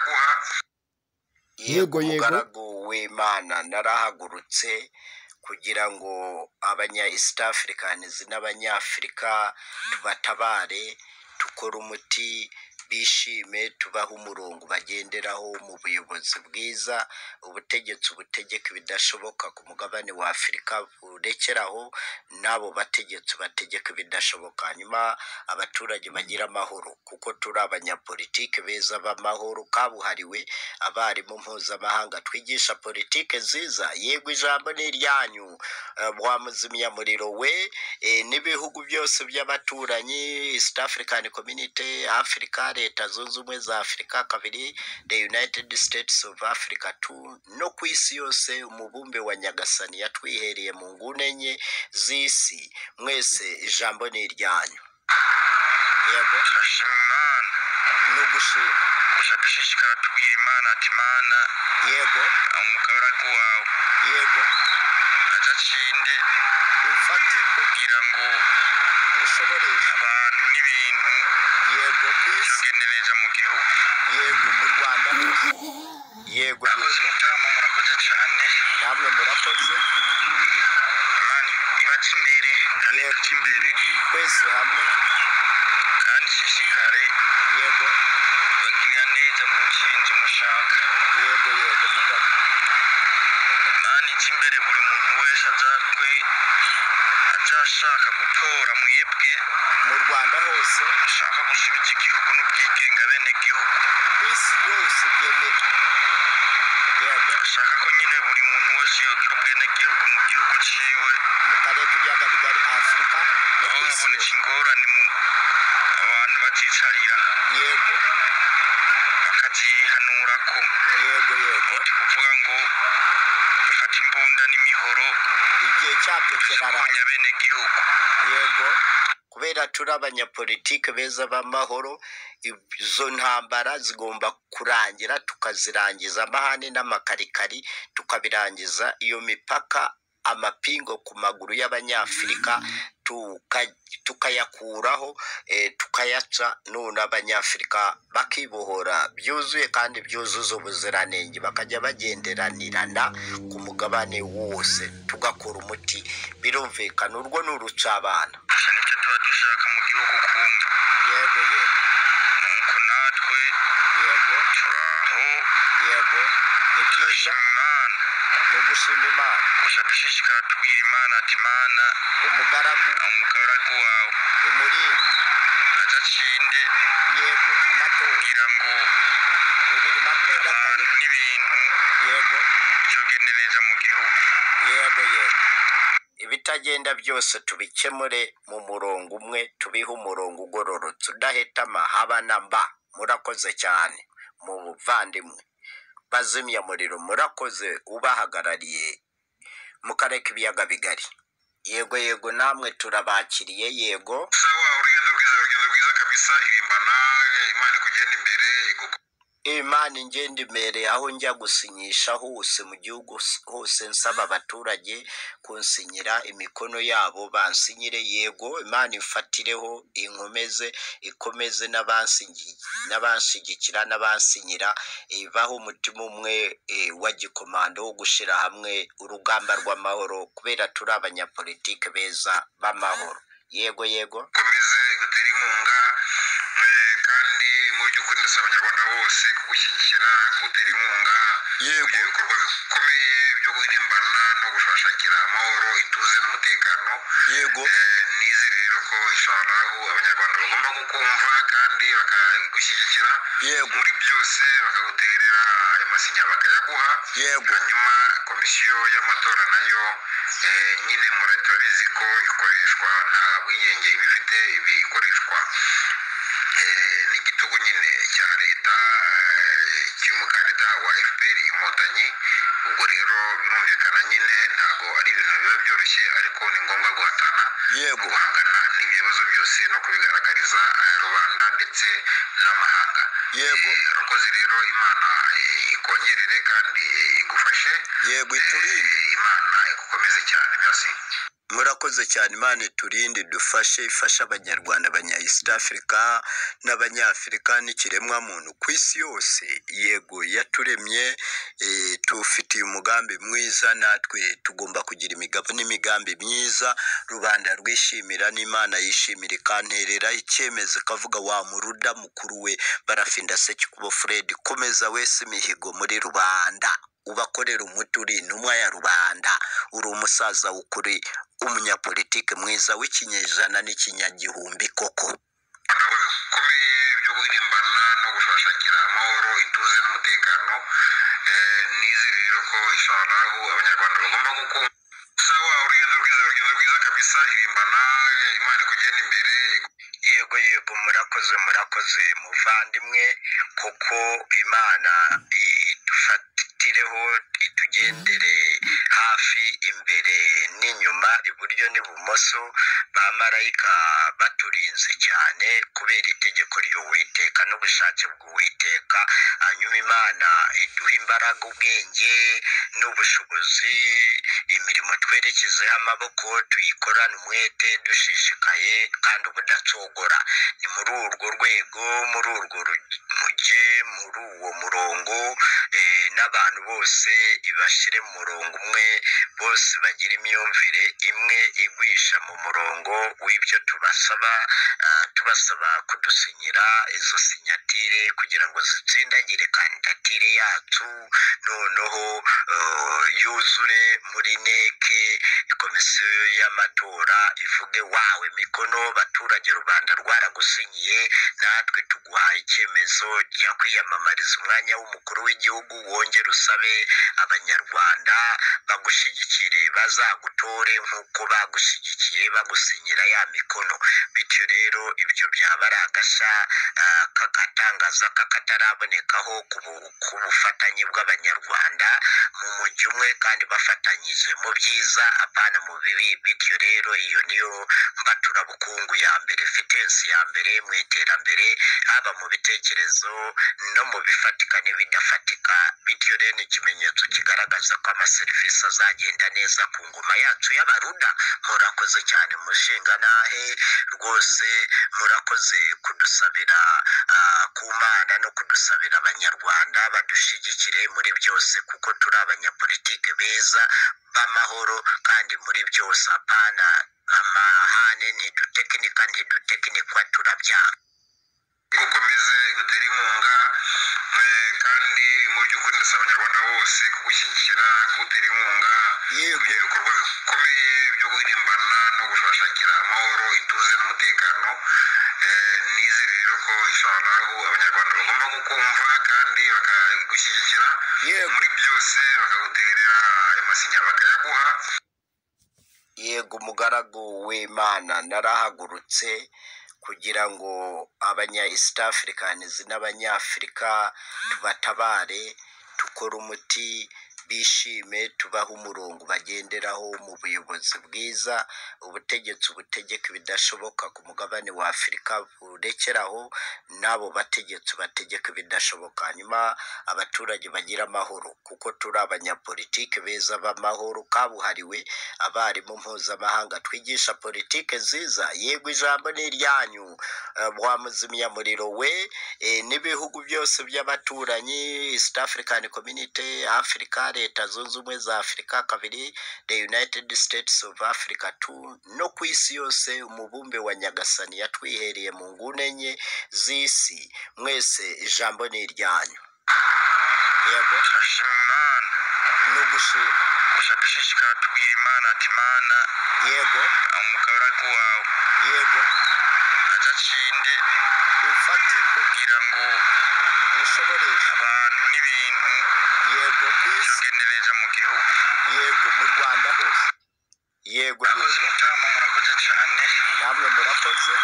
kuha Yego, yego. umugaragu w'imana narahagurutse kugira ngo abanya east africans n'abanyafurika tubatabare dukore umuti bishime tubahe umurongo bagenderaho mu buyobozi bwiza ubutegetsi butegeka ibidashoboka ku mugabane wa afurika burekeraho n'abo bategetsi bategeka ibidashoboka hanyuma abaturage bagira amahoro kuko turi abanyapolitike beza b'amahoro kabuhariwe abarimu mpuzamahanga twigisha politike nziza yego ijambo ni iryanyu Eh, wa muzimyamuriro we eh, n'ibihugu byose by'abaturanyi east african community africa leta zunze ubumwe za afurika kabiri the united states of africa two no ku isi yose umubumbe wa nyagasani yatwihereye mu ngune enye z'isi mwese ijambo ni iryanyu yego turashima imana ni ugushima gusa dushishikara tubwira imana ati mana yego umugaragu wawe yego adacinde imfatirwe kugira ngo ubushoboresha abantu n'ibintu yego ku isi tugende neza mu gihugu yego mu rwanda hose yego akoze yego umutima murakoze cyane namwe murakoze imana ibajye imbere kandi Yego. ibajye imbere twese hamwe kandi ishishikare yego bagirira neza mu nshinzi mushaka yego yego mugabo imana ijya imbere buri muntu wese azakwe azashaka gutora mwebwe mu rwanda hose ushaka gusubiza igihugu n'ubwigenga bene gihugu ku isi yose byemera yego ashaka ko nyine buri muntu wese yogira ubwenegihugu mu gihugu cyiwe mu karere k'ibiyaga bigari afurika no aho ku isi habonetse yose ingorane mu abantu bazicarira yego bakazihanura ko yego yego ni ukuvuga ngo bafata imbunda n'imihoro igihe cyabyo kiraranga bakazirwanya bene gihugu yego kubera turi abanyapolitike beza b'amahoro izo ntambara zigomba kurangira tukazirangiza amahane n'amakarikari tukabirangiza iyo mipaka amapingo ku maguru y'abanyafurika tuka- tukayakuraho eh, tukayaca none abanyafurika bakibohora byuzuye kandi byuzuza ubuziranenge bakajya bagenderanirana ku mugabane wose tugakora umuti birumvikana urwo ni urucabana gusa nicyo tuba dushaka mu gihugu kumva yego ni uko natwe yego turi aho yego yego ni byiza turashima imana ni ugushima imana gusa dushishikara tubwira imana ati mana umugaragu umugaragu wawe umurinzi adacinde yego amatora kugira ngo bibiri makumyabiri na kane abantu n'ibintu yego tugende neza mu gihugu yego yego ibitagenda byose tubikemure mu murongo umwe tubihe umurongo ugororotse udahetama haba na mba murakoze cyane mu buvandimwe bazimya muriro murakoze ubahagarariye mu karere k'ibiyaga bigari yego yego namwe turabakiriye yego sawa urugendo rwiza urugendo rwiza kabisa irimbana imana kugenda imbere iguko imana ingenda imbere aho njya gusinyisha hose mu gihugu s- hose nsaba abaturage kunsinyira imikono yabo bansinyire yego imana imfatireho inkomeze ikomeze n'abansingi- n'abanshyigikira n'abansinyira ibaho umutima umwe eh, wa gikomando wo gushyira hamwe urugamba rw'amahoro kubera turi abanyapolitike beza b'amahoro yego yego komeze gutere inkunga eh, kandi mu by'ukuri ndasaba abanyarwanda bose kugushyigikira kugutera inkunga Yego. ibyo bikorwa bikomeye byo guhirimbana no gushakira amahoro ituze n'umutekano yego Eh, nizere rero ko inshallahu abanyarwanda bagomba kukumva kandi bakagushyigikira Yego. muri byose bakaguterera ayo masinya bakayaguha Yego. hanyuma komisiyo y'amatora nayo eh, nyine murate turabizi ko ikoreshwa nta bwigenge iba ifite ibi ikoreshwa eh, n'igitugu nyine cya leta eh, cy'umukandida wa fpr inkotanyi ubwo rero birumvikana nyine ntabwo ari ibintu biba byoroshye ariko ni ngombwa guhatana yego guhangana n'ibyo bibazo byose no kubigaragariza eh, rubanda ndetse n'amahanga Yego. Eh, urakoze rero imana eh, ikongerere kandi eh, igufashe yego Eh, imana igukomeze cyane byose murakoze cyane imana iturinde dufashe ifashe abanyarwanda abanya east africa n'abanyafurika n'ikiremwamuntu ku isi yose yego yaturemye eh, tufitiye umugambi mwiza natwe tugomba kugira imigabo n'imigambi myiza rubanda rwishimira n'imana yishimira ikanterera icyemezo ikavuga wa muruda mukuru we barafinda sekikubo fred komeza wese imihigo muri rubanda ubakorera umuti uri intumwa ya rubanda uri umusaza ukuri umunyapolitike mwiza w'ikinyejana n'ikinyagihumbi koko ibikorwa bikomeye byo guhirimbana no gushakira amahoro ituze n'umutekano Eh, nizere rero ko ishalahu abanyarwanda bagomba gukumva sawa urugendo rwiza urugendo rwiza kabisa irimbana eh, imana kugenda imbere yego yego murakoze murakoze muvandimwe kuko imana idufatireho itugendere hafi imbere n'inyuma iburyo n'ibumoso bamarayika baturinze cyane kubera itegeko ry'uwiteka n'ubushake bw'uwiteka hanyuma imana iduha imbaraga ubwenge n'ubushobozi imirimo twerekezeho amaboko tuyikorane umwete dushishikaye kandi ubudacogora ni muri urwo rwego muri urwo ru- mujye muri uwo murongo eh, n'abantu bose ibashyire mu murongo umwe bose bagira imyumvire imwe igwisha mu murongo w'ibyo tubasaba ah, tubasaba kudusinyira izo sinyatire kugira ngo zitsindagire kandidatire yacu noneho eh, yuzure muri neke komisiyo y'amatora ivuge wawe mikono baturage rubanda rwaragusinyiye natwe tuguhaye icyemezo cya kwiyamamariza umwanya w'umukuru w'igihugu wongere usabe abanyarwanda bagushyigikire bazagutore nk'uko bagushyigikiye bagusinyira ya mikono bityo rero ibyo byaba ari agashya ah, k'agatangaza k'akatarabonekaho ku bu- ku bufatanye bw'abanyarwanda mu mujyi umwe kandi bafatanyije mu byiza apana mu bibi bityo rero iyo niyo mbaturabukungu ya mbere fitensi ya mbere mu iterambere haba mu bitekerezo no mu bifatika n'ibidafatika bityo rero ni ikimenyetso kigaragaza ko amaserivisi azagenda neza ku ngoma yacu y'abaruda murakoze cyane mushinga nahe rwose murakoze kudusabira ah, ku mana no kudusabira abanyarwanda badushyigikire muri byose kuko turi abanyapolitike beza b'amahoro kandi muri byose apana amahane ntidutekinika ntidutekinikwa turabyanga gukomeze gutere inkunga eh, kandi mu by'ukuri ndasaba abanyarwanda bose kugushyigikira kugutera inkunga yego ibyo bikorwa bikomeye byo guhirimbana no gushakira amahoro ituze n'umutekano Eh, nizere rero ko ishalahu abanyarwanda bagomba kukumva kandi bakagushyigikira Yego. muri byose bakaguterera ayo masinya bakayaguha yego umugaragu w'imana narahagurutse kugira ngo abanya east africans n'abanyafurika tubatabare dukore umuti bishime tubahe umurongo bagenderaho mu buyobozi bwiza ubutegetsi butegeka ibidashoboka ku mugabane wa afurika burekeraho n'abo bategetsi bategeka ibidashoboka hanyuma abaturage bagira amahoro kuko turi abanyapolitike beza b'amahoro kabuhariwe abarimu mpuzamahanga twigisha politike nziza yego ijambo ni iryanyu Eh, wa muzimyamuriro we eh, n'ibihugu byose by'abaturanyi east african community africa leta zunze ubumwe za afurika kabiri the united states of africa two no ku isi yose umubumbe wa nyagasani yatwihereye mu ngune enye z'isi mwese ijambo ni iryanyu yego turashima imana ni ugushima gusa dushishikara tubwira imana ati mana yego umugaragu wawe yego adacinde ufatirwe kugira ngo ushoboreshe abantu n'ibintu yego ku isi byogende neza mu gihugu yego mu rwanda hose yego akoze yego umutima murakoze cyane namwe murakoze